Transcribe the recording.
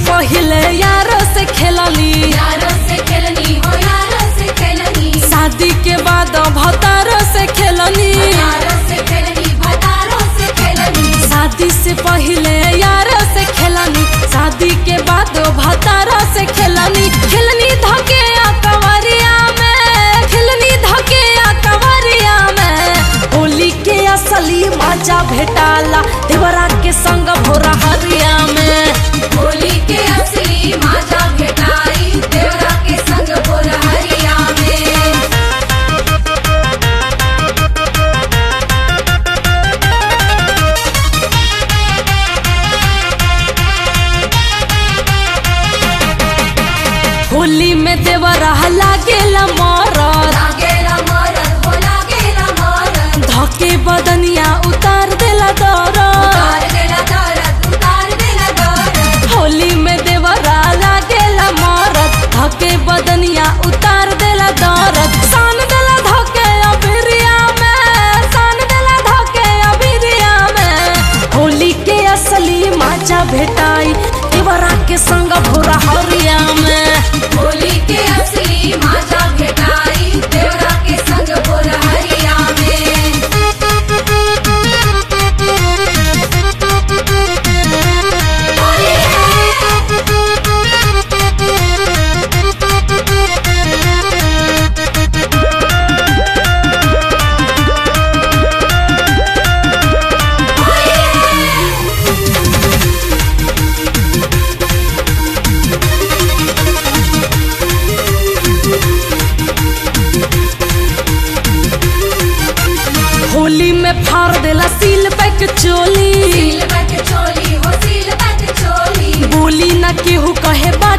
पहले यारों से खेलनी यारों से खेलनी हो यारों से खेलनी शादी के बाद भतारों से खेलनी यारों से खेलनी भतारों से खेलनी शादी से पहले यारों से खेलनी शादी के बाद भतारों से खेलनी खेलनी धके आ कंवरिया में खेलनी धके आ कंवरिया में होली के असली मजा भेटाला देवरा के संग भोरा हरिया में होली के असली माजा भेटाई देवरा के संग बोल हरिया में होली में देवरा लागेला मरद लागेला मरद हो लागेला मरद धके बदनिया उतार देला दरद उतार देला दरद उतार देला दरद होली में देवरा लागेला मरद धके बदनिया उतार देला दरद सान देला धके अबिरिया में सान देला धके अबिरिया में होली के असली मजा भेटाई देवरा के संग भोरा हरिया में होली के असली माजा भेटाई देवरा के संग बोल हरिया में होली होली में फाड़ देला सील पैक चोली सील बट चोली हो सील बट चोली बोली न केहू कहे बा